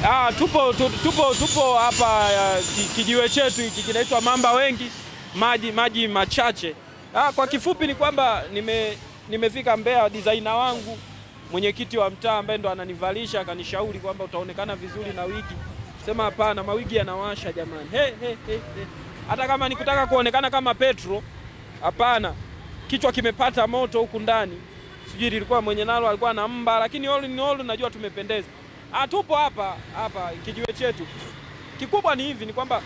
Ah, tupo tu- tupo tupo hapa uh, ki- kijiwe chetu hiki kinaitwa Mamba Wengi, maji maji machache. Ah, kwa kifupi ni kwamba nime nimefika Mbeya, designer wangu mwenyekiti wa mtaa ambaye ndo ananivalisha akanishauri kwamba utaonekana vizuri na wigi. Sema hapana, mawigi yanawasha jamani. He, he, he, he. Hata kama nikutaka kuonekana kama Petro, hapana, kichwa kimepata moto huku ndani. Sijui lilikuwa mwenye nalo alikuwa na mba, lakini all in all najua tumependeza. Ah, tupo hapa hapa kijiwe chetu. Kikubwa ni hivi, ni kwamba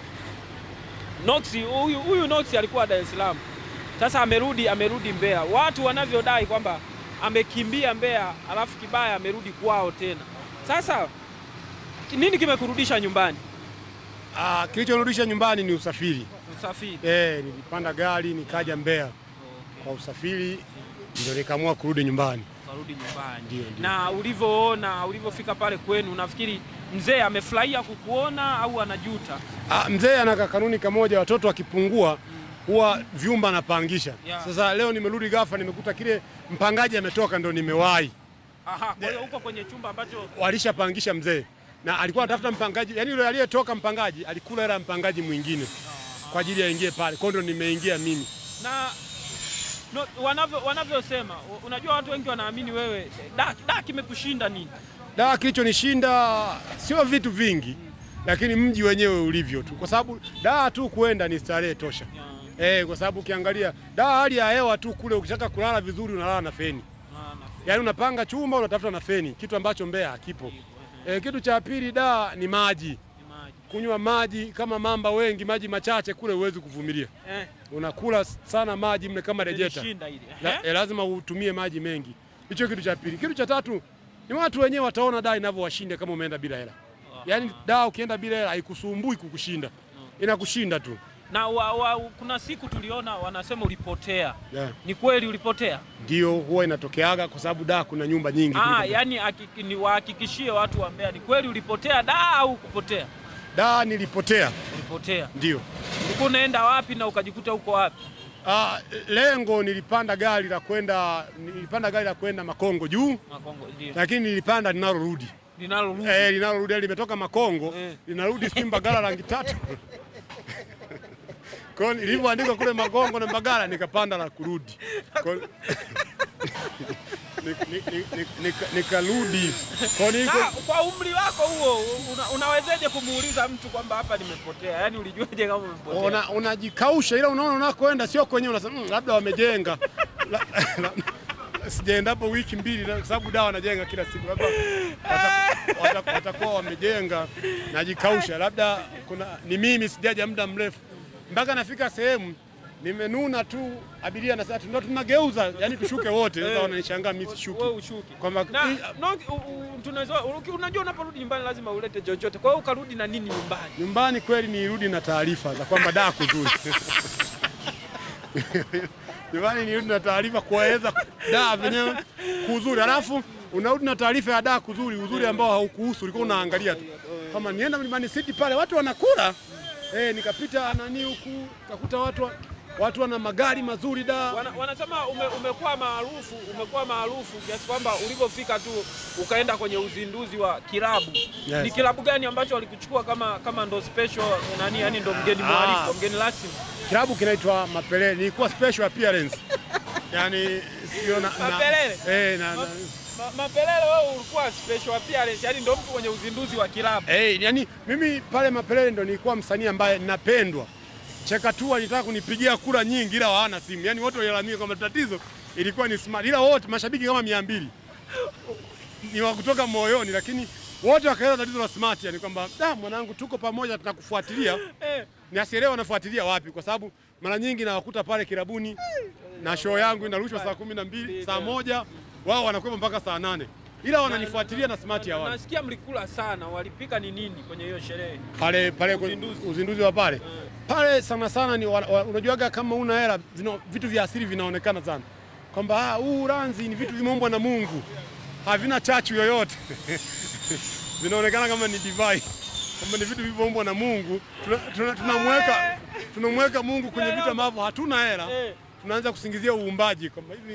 Nox huyu huyu Nox alikuwa Dar es Salaam, sasa amerudi amerudi Mbeya. Watu wanavyodai kwamba amekimbia Mbeya, alafu kibaya amerudi kwao tena. Sasa nini kimekurudisha nyumbani? Ah, kilichonirudisha nyumbani ni usafiri. Usafiri. Eh, nilipanda gari nikaja Mbeya kwa usafiri, ndio nikaamua kurudi nyumbani. Karudi nyumbani. Ndio, ndio. Na ulivyoona ulivyofika pale kwenu, unafikiri mzee amefurahia kukuona au anajuta? Ah, mzee ana kanuni kamoja, watoto wakipungua huwa vyumba anapangisha. Yeah. Sasa leo nimerudi ghafla, nimekuta kile mpangaji ametoka, ndo nimewahi. Aha, kwa hiyo uko kwenye chumba ambacho Walishapangisha mzee na alikuwa anatafuta mpangaji, yani yule aliyetoka mpangaji alikula hela ya mpangaji mwingine kwa ajili aingie pale, kwa hiyo ndo nimeingia mimi. na no, wanavyo wanavyosema, u- unajua watu wengi wanaamini wewe da, da kimekushinda nini? Da, kilichonishinda sio vitu vingi, lakini mji wenyewe ulivyo tu, kwa sababu da tu kuenda ni starehe tosha. Eh, kwa sababu ukiangalia da hali ya hewa tu kule, ukitaka kulala vizuri unalala na feni, yaani unapanga chumba unatafuta na feni, kitu ambacho Mbeya hakipo. Eh, kitu cha pili da ni maji, kunywa maji kama mamba wengi, maji machache kule huwezi kuvumilia, Eh, unakula sana maji mle kama rejeta. ilishinda ile. La, Eh? eh, lazima utumie maji mengi. Hicho kitu cha pili. Kitu cha tatu ni watu wenyewe wataona daa inavyowashinda kama umeenda bila hela. Yaani daa ukienda bila hela haikusumbui kukushinda, inakushinda tu. Na wa, wa, kuna siku tuliona wanasema ulipotea. Yeah. Ni kweli ulipotea? Ndio huwa inatokeaga kwa sababu daa kuna nyumba nyingi. Ah, kuliko- yani hakiki- ni wahakikishie watu wa Mbeya, ni kweli ulipotea da au kupotea? Daa nilipotea, Ulipotea. ndio. Ulikuwa unaenda wapi na ukajikuta uko wapi? Ah, lengo nilipanda gari la kwenda nilipanda gari la kwenda Makongo juu, Makongo ndio. lakini nilipanda linalorudi. Linalorudi. Eh, linalorudi yani limetoka Makongo Eh. linarudi sijui Mbagala rangi tatu. Kwa hiyo nilivyoandika kule Makongo na Mbagala nikapanda la kurudi. Kwa hiyo- Ni- ni- ni- ni- nika- Nikarudi. Kwa hiyo Na, niko kwa umri wako huo una, unawezeje kumuuliza mtu kwamba hapa nimepotea? Yaani ulijuaje kama umepotea? una- unajikausha ila unaona unakoenda sio kwenyewe unasema "Mm, labda wamejenga. La- la- Sijaenda hapo wiki mbili na- kwa sababu dawa wanajenga kila siku, labda wata- wata- watakuwa wamejenga. Najikausha, labda kuna ni mimi sijaja muda mrefu, mpaka nafika sehemu nimenuna tu, abiria na sasa ndio tunageuza, yani tushuke wote. Sasa wananishangaa mimi sishuki, Wewe ushuki. kwamba Na hii- no, u- u- tunaweza uki- unajua unaporudi nyumbani lazima ulete chochote. Kwa hiyo ukarudi na nini nyumbani? nyumbani kweli nirudi na taarifa za kwamba daa kuzuri nyumbani nirudi na taarifa kuwaeleza daa venyewe kuzuri, halafu unarudi na taarifa ya daa kuzuri, uzuri ambao haukuhusu, ulikuwa unaangalia tu kama nienda Mlimani City pale watu wanakula eh, nikapita nani huku kakuta watu wa- watu wana magari mazuri da Wana, wanasema ume, umekuwa maarufu umekuwa maarufu kiasi kwamba ulivyofika tu ukaenda kwenye uzinduzi wa kilabu. Yes. Ni kilabu gani ambacho walikuchukua kama kama ndo special nani, yani ndo mgeni mwaliko, mgeni rasmi? kilabu kinaitwa Mapelele, nilikuwa special appearance yani sio na, na, Mapelele? eh, na, na, Ma, Mapelele wewe ulikuwa special appearance, yani ndo mtu kwenye uzinduzi wa kilabu. Eh, yani mimi pale Mapelele ndo nilikuwa msanii ambaye napendwa. Chekatua alitaka kunipigia kura nyingi ila hawana simu. Yaani wote walilalamika kwamba tatizo ilikuwa ni smart. Ila wote mashabiki kama mia mbili ni wa kutoka moyoni, lakini wote wakaeleza tatizo la smart, yani kwamba da, mwanangu, tuko pamoja, tunakufuatilia. Eh, Niasielewa wanafuatilia wapi, kwa sababu mara nyingi nawakuta pale kilabuni na show yangu inarushwa saa kumi na mbili saa moja wao wanakuwepo mpaka saa nane ila wananifuatilia na smart ya wana nasikia mlikula sana, walipika ni nini kwenye hiyo sherehe? pale pale Uzinduzi. uzinduzi, uzinduzi wa pale pale sana sana ni wa, wa, unajuaga kama una hela vina- vitu vya asili vinaonekana sana kwamba ah, huu uranzi ni vitu vimeumbwa na Mungu havina chachu yoyote vinaonekana kama ni divai kwamba ni vitu vilivyoumbwa na Mungu tunamweka tuna, tunamweka tunamweka Mungu kwenye vitu ambavyo hatuna hela Eh. tunaanza kusingizia uumbaji kwamba hivi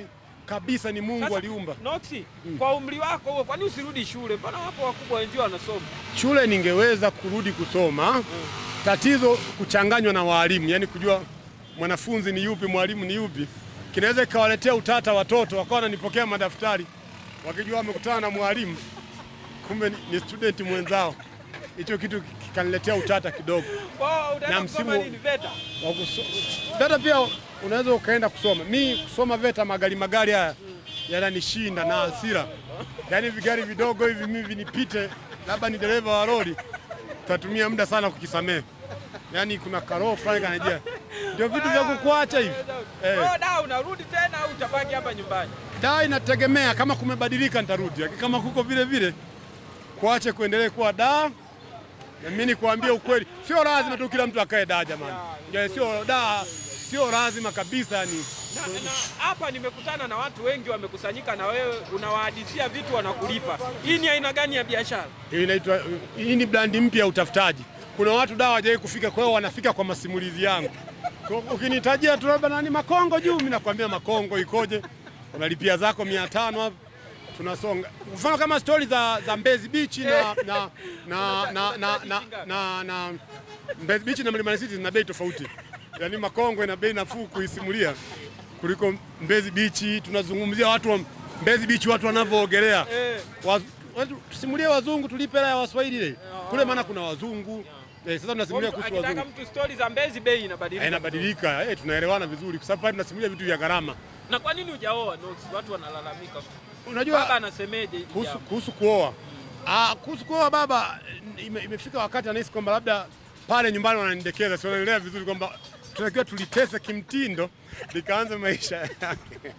kabisa ni Mungu Sasa, aliumba. Noxi, kwa umri wako huo, kwani usirudi shule? Mbona wapo wakubwa wenzio wanasoma? Shule ningeweza kurudi kusoma, tatizo kuchanganywa na walimu, yani kujua mwanafunzi ni yupi, mwalimu ni yupi, kinaweza ikawaletea utata watoto, wakawa wananipokea madaftari wakijua wamekutana na mwalimu, kumbe ni- ni student mwenzao. Hicho kitu kikaniletea utata kidogo. Kwao utaenda Na kusoma msimu- nini VETA? wa kuso- VETA pia unaweza ukaenda kusoma. Mi kusoma VETA, magari magari haya yananishinda na hasira, yaani vigari vidogo hivi mimi vinipite, labda ni dereva wa lori, tatumia muda sana kukisamehe. Yaani kuna karoo fulani kanajia, ndio vitu vya kukuacha hivi eh. Kwao da unarudi tena au utabaki hapa nyumbani? Da, inategemea kama kumebadilika nitarudi, lakini kama kuko vile vile kuache kuendelee kuwa da. Na mimi nikwambie ukweli, sio lazima tu kila mtu akae da jamani, Ya, sio da, sio lazima kabisa yani. Na- na hapa nimekutana na watu wengi wamekusanyika na wewe, unawahadithia vitu wanakulipa. Hii ni aina gani ya biashara? Hii inaitwa hii ni brandi mpya ya utafutaji. Kuna watu dawa hawajawahi kufika, kwa hiyo wanafika kwa masimulizi yangu. Kwa- Ukinitajia tu labda nani Makongo juu, mimi nakwambia Makongo ikoje, unalipia zako mia tano hapo tunasonga. Mfano kama stori za, za Mbezi Beach na na na na na, na, na, na Mbezi Beach na Mlimani City zina bei tofauti. Yaani Makongo ina bei nafuu kuisimulia kuliko Mbezi Beach. Tunazungumzia watu wa Mbezi Beach, watu wanavyoogelea Eh. Waz- watu- tusimulie wazungu tulipe hela ya Waswahili ile kule, maana kuna wazungu eh, sasa tunasimulia Mtu kuhusu Akitaka wazungu mtu stori za Mbezi bei Eh, inabadilika. inabadilika eh, tunaelewana vizuri kwa sababu pale tunasimulia vitu vya gharama. Na kwa nini hujaoa Nox? Watu wanalalamika. Baba Unajua anasemeje hili kuhusu, jambo? kuhusu kuoa ah, kuhusu kuoa baba, ime, imefika wakati anahisi kwamba labda pale nyumbani wananidekeza, si wanaelewa vizuri kwamba tunatakiwa tulitese kimtindo likaanza maisha yake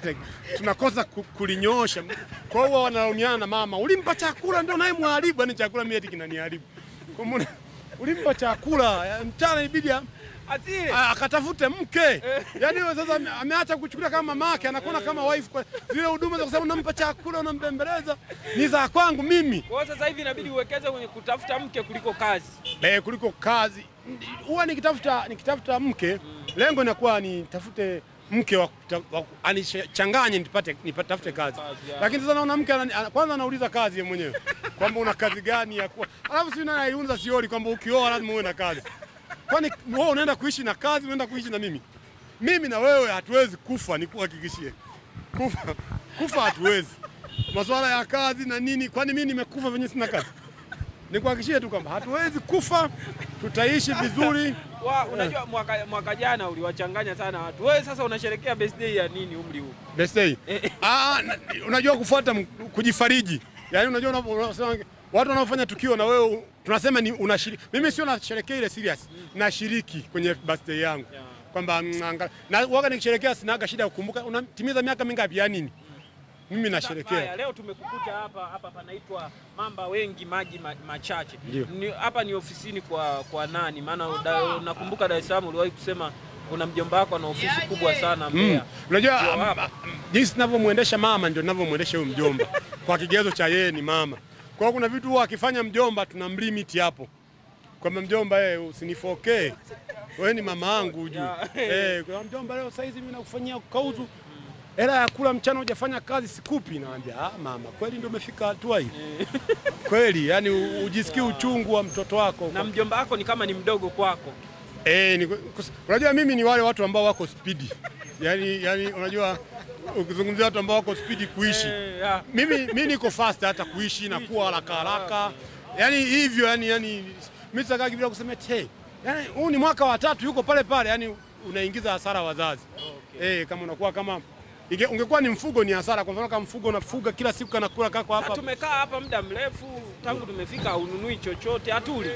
tunakosa ku- kulinyosha. Kwa hiyo wanalaumiana na mama, ulimpa chakula ndio naye mwharibu, yani chakula mimi eti kinaniharibu. Kwa maana ulimpa chakula ya, mchana ibidi am- Asile. a- akatafute mke. Yaani wewe sasa ame- ameacha kuchukulia kama mamake, anakuona kama wife. Kwa zile huduma za kusema unampa chakula, unambembeleza ni za kwangu mimi Kwa hiyo sasa hivi inabidi uwekeze kwenye kutafuta mke kuliko kazi. eh, kuliko kazi. Huwa nikitafuta nikitafuta mke, lengo inakuwa nitafute mke wa kuta- wa ku- anichanganye nipate nipatafute kazi. Kazi, ya. Lakini sasa naona mke anani- ana- kwanza anauliza kazi yeye mwenyewe kwamba una kazi gani ya kuwa, alafu si nani aiunza siori kwamba ukioa lazima uwe na kazi. Kwani wewe unaenda kuishi na kazi, unaenda kuishi na mimi? Mimi na wewe hatuwezi kufa, nikuhakikishie. Kufa kufa hatuwezi. Masuala ya kazi na nini, kwani mimi nimekufa venye sina kazi? Nikuhakikishie tu kwamba hatuwezi kufa, tutaishi vizuri. Wa, unajua mwaka, mwaka jana uliwachanganya sana watu. Wewe sasa unasherekea birthday ya nini umri huu? Birthday. Ah, na- unajua kufuata m- kujifariji. Yaani unajua unapo- unasema watu wanaofanya tukio na wewe tunasema ni unashiriki. Mimi sio nasherekea ile serious. Nashiriki kwenye birthday yangu. Yeah. Kwamba mm, anga- na waga nikisherekea sinaga shida ya kukumbuka unatimiza miaka mingapi ya nini? Mimi Haya, nasherekea. leo tumekukuta hapa hapa panaitwa Mamba Wengi Maji ma, Machache. Ndio. Ni, hapa ni ofisini kwa kwa nani? Maana da- nakumbuka Dar es Salaam uliwahi kusema kuna mjomba wako ana ofisi kubwa sana Mm. Mbeya. Unajua Ndio am- hapa. am- jinsi ninavyomwendesha mama ndio ninavyomwendesha huyo mjomba. Kwa kigezo cha yeye ni mama. Kwa hiyo kuna vitu huwa akifanya mjomba tunamlimit hapo. Kwamba mjomba eh, usinifokee. Wewe ni mama yangu ujue. Ya. Eh, kwa mjomba leo saizi mimi nakufanyia kauzu. Hela ya kula mchana hujafanya kazi sikupi. Naambia ah, mama kweli ndio umefika hatua hii. Kweli, yani u- ujisikii uchungu wa mtoto wako. Na mjomba wako ni kama ni mdogo kwako. Eh, ni, kus- unajua mimi ni wale watu ambao wako spidi. Yaani yani unajua ukizungumzia watu ambao wako spidi kuishi. Eh, ya. Mimi mimi niko fast hata kuishi na kuwa haraka haraka. Yaani hivyo yani yani mimi sitaki bila kusema te. Yaani huu ni mwaka wa tatu yuko pale pale yani unaingiza hasara wazazi. Eh, kama unakuwa kama inge- ungekuwa ni mfugo ni hasara. Kwa mfano kama mfugo unafuga kila siku kanakula kako Na hapa. tumekaa hapa muda mrefu tangu tumefika, haununui chochote, hatuli.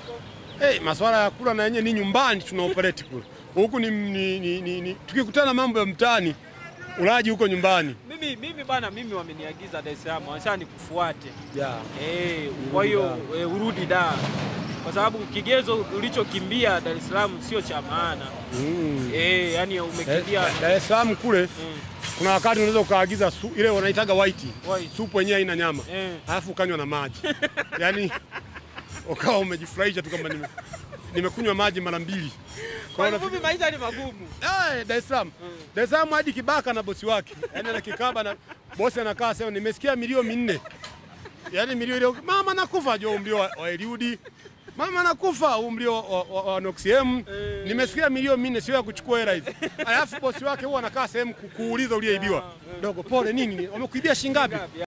Hey, maswala ya kula na yenyewe ni nyumbani tuna operate kule. Huku ni, ni, ni, ni, ni tukikutana mambo ya mtaani ulaji huko nyumbani. Mimi mimi bana, mimi wameniagiza Dar es Salaam, wanasema nikufuate. Yeah. Eh, kwa hiyo eh, urudi da, kwa sababu kigezo ulichokimbia Dar es Salaam sio cha maana. Mm. Eh, yani umekimbia Dar es Salaam kule Mm. kuna wakati unaweza ukaagiza su, ile wanaitaga white. White. Supu yenyewe haina nyama. Eh. Alafu ukanywa na maji. Yaani ukawa umejifurahisha tu kama nime nimekunywa maji mara mbili. Kwa Kwa kifupi maisha ni magumu. Eh, Dar es Salaam. Dar es Salaam hadi Kibaka na bosi wake. Yaani ana kikaba na bosi anakaa sema nimesikia milio minne. Yaani milio ile mama nakufa jo mlio wa, wa Eliudi. Mama nakufa umlio wa, wa, wa Noxiem. Nimesikia milio minne sio ya kuchukua hela hizi. Alafu bosi wake huwa anakaa sehemu ku- kuuliza uliyeibiwa. Dogo pole nini? Wamekuibia shilingi ngapi?